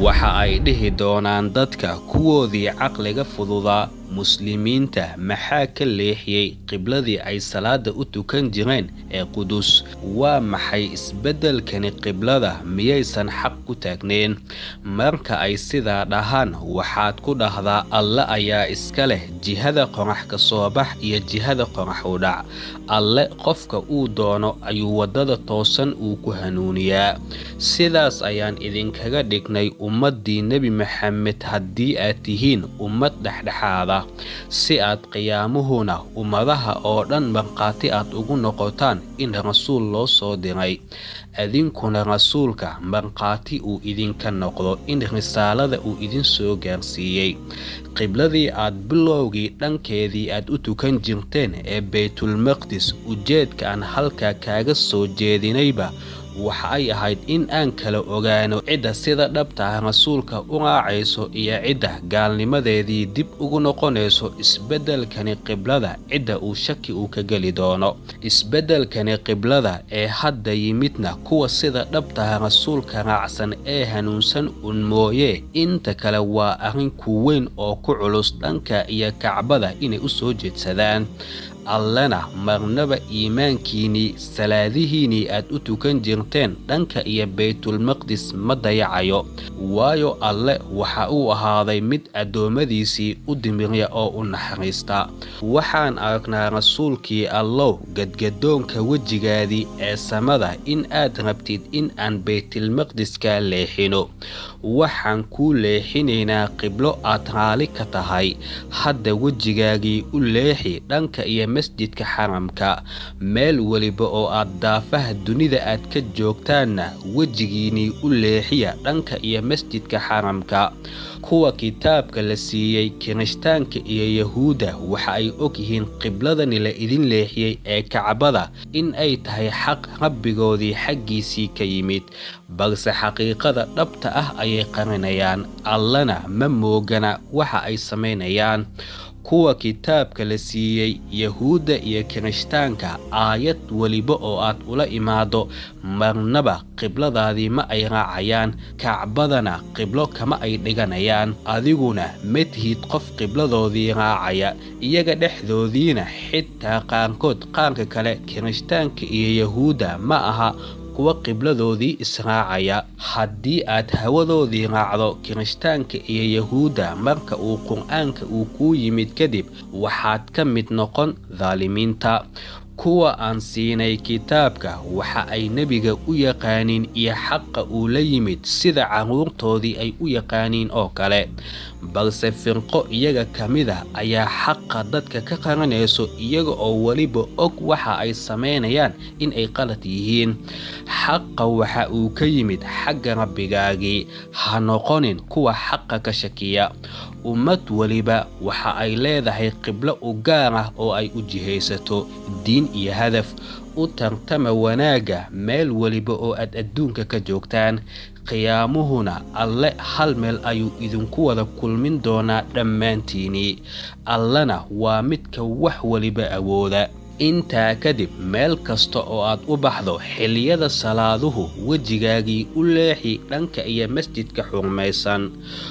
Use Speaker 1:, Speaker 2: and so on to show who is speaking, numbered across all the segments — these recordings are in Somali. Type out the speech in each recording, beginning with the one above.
Speaker 1: waxa ay dhihi doonaan dadka kuwoodii caqliga fududaa muslimiinta maxaa ka leexiyey qibladii ay salaada u tukan jireen ee qudus waa maxay isbeddelkani qiblada miyaysan xaq ku taagneen marka ay sidaa dhahaan waxaad ku dhahdaa alle ayaa iska leh jihada qorax ka soo bax iyo jihada qorax u dhac alle qofka uu doono ayuu waddada toosan uu ku hanuuniyaa sidaas ayaan idinkaga dhignay ummaddii nebi maxamed haddii aad tihiin ummad dhexdhexaada si aad qiyaamuhuna ummadaha oo dhan markhaati aad ugu noqotaan in rasuul loo soo diray adinkuna rasuulka markhaati uu idinka noqdo in risaalada uu idin soo gaarsiiyey qibladii aad bilowgii dhankeedii aad u tukan jirteen ee baytulmaqdis ujeedka aan halkaa kaaga soo jeedinayba waxa ay ahayd in aan kala ogaano cidda sida dhabtaah rasuulka u raacayso iyo cidda gaalnimadeedii dib ugu noqonayso isbeddelkani qiblada cidda uu shaki uu ka geli doono isbeddelkani qiblada ee hadda yimidna kuwa sida dhabtaha rasuulka raacsan ee hanuunsan un mooye inta kale waa arrin ku weyn oo ku culus dhanka iyo kacbada inay u soo jeedsadaan allena marnaba iimaankiinnii salaadihiinnii aad u tukan jirteen dhanka iyo baytulmaqdis ma dayacayo waayo alle waxa uu ahaaday mid addoommadiisii u dimirya oo u naxariista waxaan aragnaa rasuulkii allow gadgadoonka wejigaadii ee samada in aad rabtid in aan baytilmaqdiskaa leexino waxaan kuu leexinaynaa qiblo aad raali ka tahay hadda wejigaagii u leexi dhanka iyo masjidka xaramka meel weliba oo aad daafaha dunida aad ka joogtaanna wejigiinnii u leexiya dhanka iyo masjidka xaramka kuwa kitaabka la siiyey kirishtaanka iyo yahuudda waxa ay og yihiin qibladani la idin leexiyey ee kacbada in ay tahay xaq rabbigoodii xaggiisii ka yimid balse xaqiiqada dhabta ah ayay qarinayaan allana ma moogana waxa ay samaynayaan kuwa kitaabka la siiyey yahuudda iyo kirishtaanka aayad weliba oo aad ula imaado marnaba qibladaadii ma ay raacayaan kacbadana qiblo kama ay dhiganayaan adiguna ma tihid qof qibladoodii raacaya iyaga dhexdoodiina xitaa qaarkood qaarka kale kirishtaanka iyo yahuudda ma aha kuwa qibladoodii israacaya haddii aad hawadoodii raacdo kirishtaanka iyo yahuudda marka uu qur-aanka uu kuu yimid kadib waxaad ka mid noqon daalimiinta kuwa aan siinay kitaabka waxa ay nebiga u yaqaaniin iyo xaqa uu la yimid sida carruurtoodii ay u yaqaaniin oo kale balse firqo iyaga ka mida ayaa xaqa dadka ka qaranayso iyaga oo weliba og waxa ay samaynayaan in ay qalad yihiin xaqa waxa uu ka yimid xagga rabbigaagii ha noqonin kuwa xaqa ka shakiya ummad weliba waxa ay leedahay qiblo u gaar ah oo ay u jihaysato diin iyo hadaf u tartama wanaagga meel weliba oo aad adduunka ka joogtaan qiyaamuhuna alle hal meel ayuu idinku wada kulmin doonaa dhammaantiinii allena waa midka wax weliba awooda intaa kadib meel kasta oo aad u baxdo xilliyada salaaduhu wejigaagii u leexi dhanka iyo masjidka xurmaysan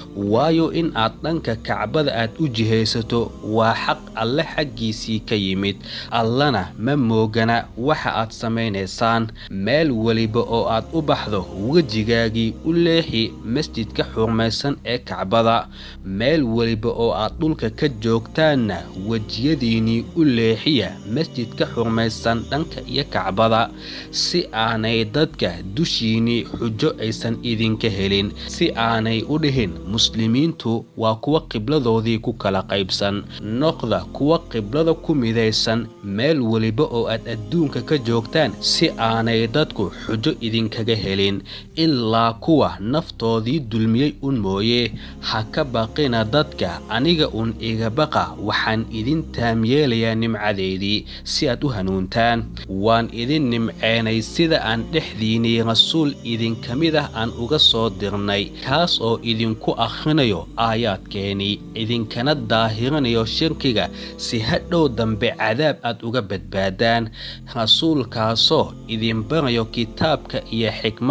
Speaker 1: waayo in aad dhanka kacbada aad u jihaysato waa xaq alle xaggiisii ka yimid allana ma moogana waxa aad samaynaysaan meel weliba oo aad u baxdo wejigaagii u leexi masjidka xurmaysan ee kacbada meel weliba oo aad dhulka ka joogtaanna wejiyadiinnii u leexiya masjidka xurmaysan dhanka iyo kacbada si aanay dadka dushiinnii xujo aysan idinka helin si aanay u dhihin muslimiintu waa kuwa qibladoodii ku kala qaybsan noqda kuwa qiblada ku midaysan meel weliba oo aad adduunka ka joogtaan si aanay dadku xujo idinkaga helin ilaa kuwa naftoodii dulmiyey un mooye ha ka baqina dadka aniga uun iga baqa waxaan idin taamyeelayaa nimcadeydii si aad u hanuuntaan waan idin nimceenay sida aan dhexdiinnii rasuul idinka mid ah aan uga soo dirnay kaas oo idinku akhrinayo aayaadkeenii idinkana daahirinayo shirkiga si hadhow dambe cadaab aad uga badbaadaan rasuulkaasoo idin barayo kitaabka iyo xikmadda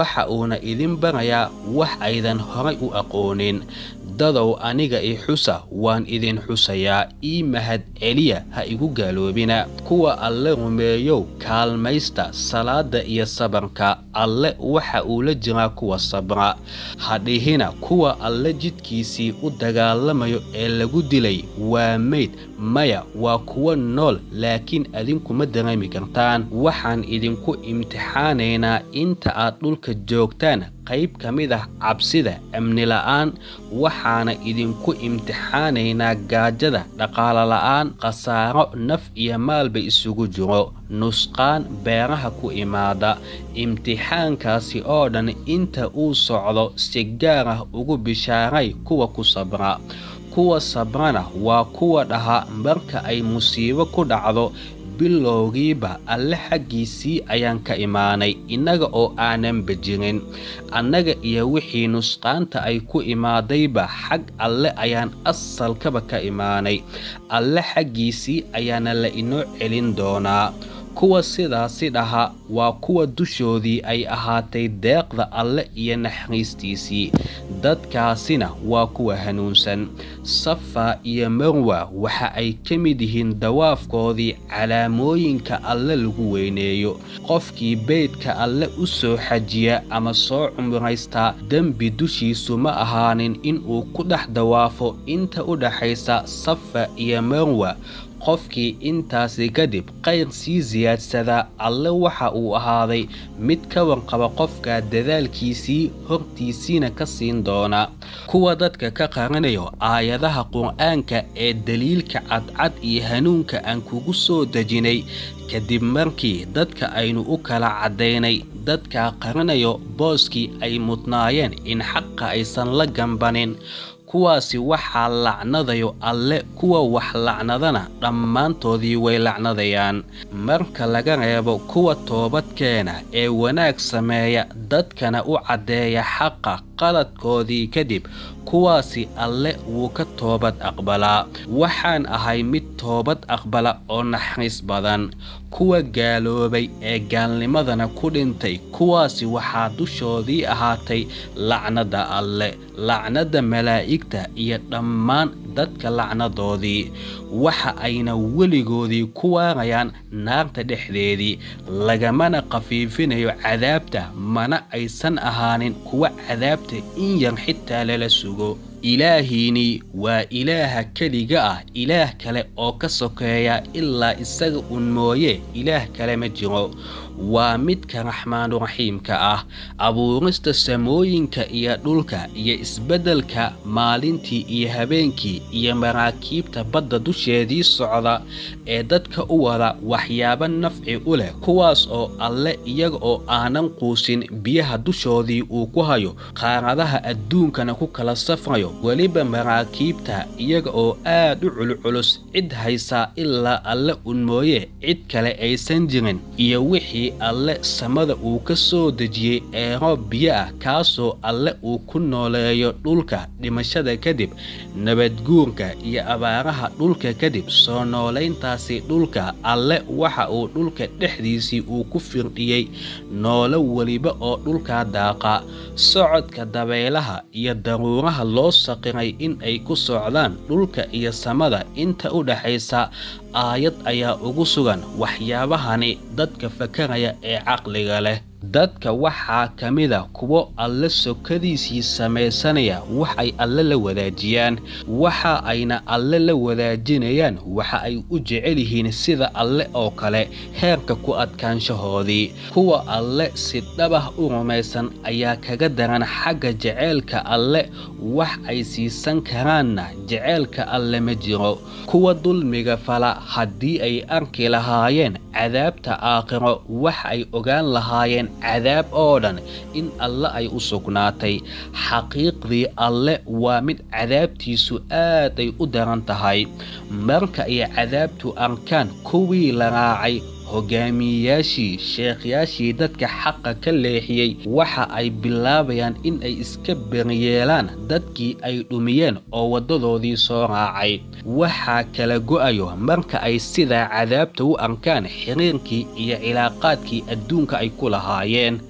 Speaker 1: waxa uuna idin barayaa wax aydan horay u aqoonin dadow aniga i xusa waan idin xusayaa ii mahad celiya ha igu gaaloobina kuwa alle rumeeyow kaalmaysta salaada iyo sabarka alle waxa uu la jiraa kuwa sabra ha dhihina kuwa alle jidkiisii u dagaalamayo ee lagu dilay waa meyd maya waa kuwa nool laakiin adinkuma dareemi kartaan waxaan idinku imtixaanaynaa inta aad dhulka joogtaan qayb ka mid ah cabsida amni la'aan waxaana idinku imtixaanaynaa gaajada dhaqaalo la'aan khasaaro naf iyo maalba isugu jiro nusqaan beeraha ku imaada imtixaankaasi oo dhan inta uu socdo si gaar ah ugu bishaaray kuwa ku sabra kuwa sabrana waa kuwa dhaha marka ay musiibo ku dhacdo bilowgiiba alle xaggiisii ayaan ka imaanay innaga oo aananba jirin annaga iyo wixii nusqaanta ay ku imaadayba xag alle ayaan asalkaba ka imaanay alle xaggiisii ayaana la inoo celin doonaa kuwa sidaasi dhaha waa kuwa dushoodii ay ahaatay deeqda alle iyo naxariistiisii dadkaasina waa kuwa hanuunsan safa iyo marwa waxa ay ka mid yihiin dawaafkoodii calaamooyinka alle lagu weyneeyo qofkii beydka alle u soo xajiya ama soo cumraystaa dembi dushiisu ma ahaanin inuu ku dhex dawaafo inta u dhaxaysa safa iyo marwa qofkii intaasi kadib qayr sii siyaadsadaa alle waxa uu ahaaday mid ka warqaba qofka dadaalkiisii hortiisiina ka siin doona kuwa dadka ka qaranayo aayadaha qur-aanka ee daliilka cadcad iyo hanuunka aan kugu soo dejinay kadib markii dadka aynu u kala caddaynay dadka qaranayo booskii ay mudnaayeen in xaqa aysan la gambanin kuwaasi waxaa lacnadayo alle kuwa wax lacnadana dhammaantoodii way lacnadayaan marka laga reebo kuwa toobadkeena ee wanaag sameeya dadkana u caddeeya xaqa qaladkoodii kadib kuwaasi alle wuu ka toobad aqbalaa waxaan ahay mid toobad aqbala oo naxariis badan kuwa gaaloobay ee gaalnimadana ku dhintay kuwaasi waxaa dushoodii ahaatay lacnada alle lacnada malaa'igta iyo dhammaan dadka lacnadoodii waxa ayna weligoodii ku waarayaan naarta dhexdeedii lagamana khafiifinayo cadaabta mana aysan ahaanin kuwa cadaabta in yar xitaa lala sugo ilaahiinii waa ilaaha keliga ah ilaah kale oo ka sokeeya ilaa isaga un mooye ilaah kale ma jiro waa midka raxmaanuraxiimka ah abuurista samooyinka iyo dhulka iyo isbeddelka maalintii iyo habeenkii iyo maraakiibta badda dusheedii socda ee dadka u wada waxyaabo nafci u leh kuwaas oo alle iyaga oo aanan quusin biyaha dushoodii uu ku hayo qaaradaha adduunkana ku kala safrayo weliba maraakiibta iyaga oo aad u culculus cid haysaa ilaa alle un mooye cid kale aysan jirin iyo wixii alle samada uu ka soo dejiyey ee roob biyo ah kaasoo alle uu ku nooleeyo dhulka dhimashada kadib nabadguurka iyo abaaraha dhulka kadib soo noolayntaasi dhulka alle waxa uu dhulka dhexdiisii uu ku firdhiyey noolo weliba oo dhulkaa daaqa socodka dabaylaha iyo daruuraha loo saqiray in ay ku socdaan dhulka iyo samada inta u dhaxaysa aayad ayaa ugu sugan waxyaabahani dadka fakaraya ee caqliga leh dadka waxaa ka mida kuwo alle sokadiisii samaysanaya wax ay alle la wadaajiyaan waxa ayna alle la wadaajinayaan waxa ay u jecel yihiin sida alle oo kale heerka ku adkaanshahoodii kuwa alle si dhabah u rumaysan ayaa kaga daran xagga jeceylka alle wax ay siisan karaanna jeceylka alle ma jiro kuwa dulmiga fala haddii ay arki lahaayeen cadaabta aakhiro wax ay ogaan lahaayeen cadaab oo dhan in alle ay u sugnaatay xaqiiqdii alle waa mid cadaabtiisu aad ay u daran tahay marka ay cadaabtu arkaan kuwii la raacay hogaamiyeyaashii sheekhyaashii dadka xaqa ka leexiyey waxa ay bilaabayaan in ay iska beriyeelaan dadkii ay dhumiyeen oo waddadoodii soo raacay waxaa kala go'ayo marka ay sidaa cadaabta u arkaan xiriirkii iyo cilaaqaadkii adduunka ay ku lahaayeen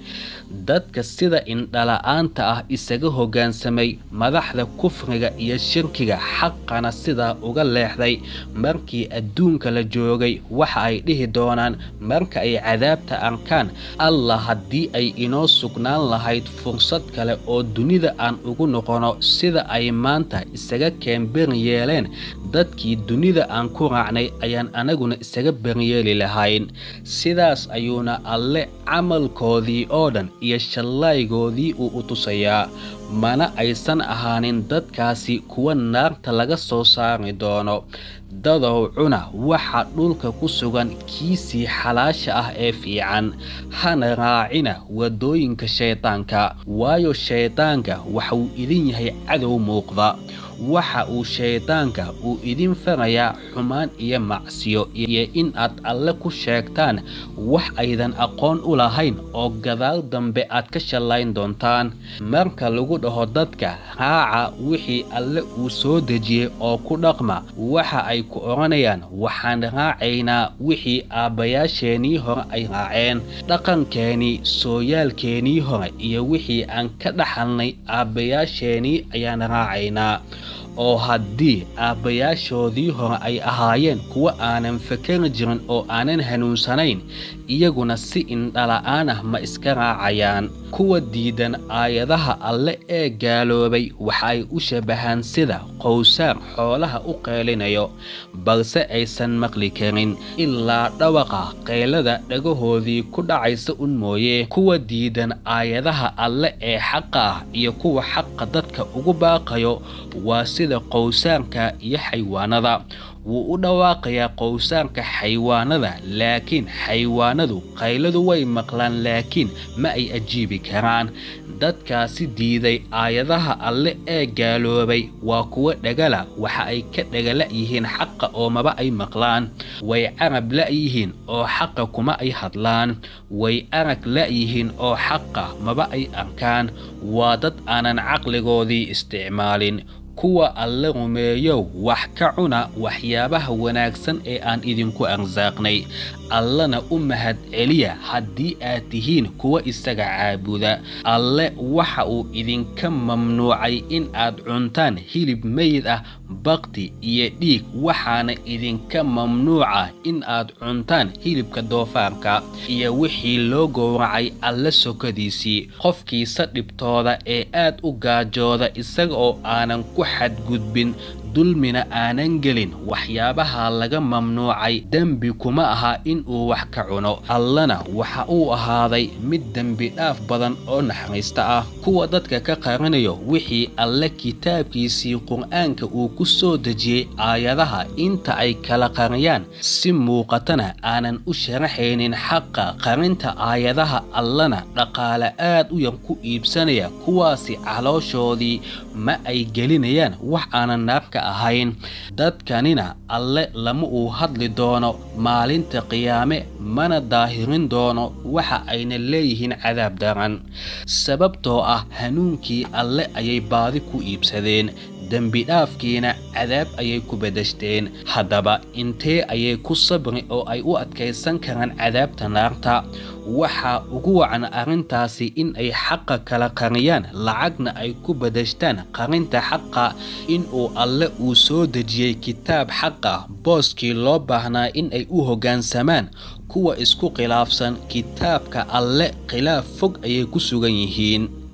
Speaker 1: dadka sida indhala-aanta ah isaga hoggaansamay madaxda kufriga iyo shirkiga xaqana sidaa uga leexday markii adduunka la joogay waxa ay dhihi doonaan marka ay cadaabta arkaan allah haddii ay inoo sugnaan lahayd fursad kale oo dunida aan ugu noqono sida ay maanta isaga keen beri yeeleen dadkii dunida aan ku raacnay ayaan anaguna isaga beriyeeli lahayn sidaas ayuuna alle camalkoodii oo dhan iyo shallaygoodii uu u tusayaa mana aysan ahaanin dadkaasi kuwa naarta laga soo saari doono dadow cuna waxa dhulka ku sugan kiisii xalaasha ah ee fiican hana raacina waddooyinka shaydaanka waayo shaydaanka waxauu idin yahay cadow muuqda waxa uu shaydaanka uu idin farayaa xumaan iyo macsiyo iyo in aad alle ku sheegtaan wax aydan aqoon u lahayn oo gadaal dambe aad ka shallayn doontaan marka lagu dhaho dadka raaca wixii alle uu soo dejiyey oo ku dhaqma waxa ay ku odhanayaan waxaan raacaynaa wixii aabbayaasheenii hore ay raaceen dhaqankeenii sooyaalkeenii hore iyo wixii aan ka dhaxalnay aabbayaasheenii ayaan raacaynaa oo haddii aabbayaashoodii hore ay ahaayeen kuwa aanan fakari jirin oo aanan hanuunsanayn iyaguna si indhala-aan ah ma iska raacayaan kuwa diidan aayadaha alle ee gaaloobay waxa ay u shabahaan sida qowsaar xoolaha u qeylinayo balse aysan maqli karin ilaa dhawaqa qaylada dhagahoodii ku dhacaysa un mooye kuwa diidan aayadaha alle ee xaqa ah iyo kuwa xaqa dadka ugu baaqayo waa sida qowsaarka iyo xaywaanada wuu u dhawaaqayaa qowsaarka xaywaanada laakiin xaywaanadu qayladu way maqlaan laakiin ma ay ajiibi karaan dadkaasi diiday aayadaha alle ee gaaloobay waa kuwa dhagala waxa ay ka dhagala yihiin xaqa oo maba ay maqlaan way carab la'yihiin oo xaqa kuma ay hadlaan way arag la'yihiin oo xaqa maba ay arkaan waa dad aanan caqligoodii isticmaalin kuwa alle rumeeyow wax ka cuna waxyaabaha wanaagsan ee aan idinku arsaaqnay allana u mahad celiya haddii aad tihiin kuwa isaga caabuda alle waxa uu idinka mamnuucay in aad cuntaan hilib meyd ah bakti iyo dhiig waxaana idinka mamnuuca in aad cuntaan hilibka doofaarka iyo wixii loo gowracay alle sokadiisii qofkiisa dhibtooda ee aad u gaajooda isaga oo aanan ku xadgudbin dulmina aanan gelin waxyaabaha laga mamnuucay dembi kuma aha in uu wax ka cuno allana waxa uu ahaaday mid dembi dhaaf badan oo naxariista ah kuwa dadka ka qarinayo wixii alle kitaabkiisii qur-aanka uu ku soo dejiyey aayadaha inta ay kala qariyaan si muuqatana aanan u sharaxaynin xaqa qarinta aayadaha allana dhaqaale aad u yar ku iibsanaya kuwaasi calooshoodii ma ay gelinayaan wax aanan naarka ahayn dadkanina alle lama uu hadli doono maalinta qiyaame mana daahirin doono waxa ayna leeyihiin cadaab daran sababtoo ah hanuunkii alle ayay baadi ku iibsadeen dembi dhaafkiina cadaab ayay ku bedeshteen haddaba intee ayay ku sabri oo ay u adkaysan karaan cadaabta naarta waxaa ugu wacan arrintaasi in ay xaqa kala qariyaan lacagna ay ku bedeshtaan qarinta xaqa in uu alle uu soo dejiyey kitaab xaqa booskii loo baahnaa in ay u hoggaansamaan kuwa isku khilaafsan kitaabka alle khilaaf fog ayay ku sugan yihiin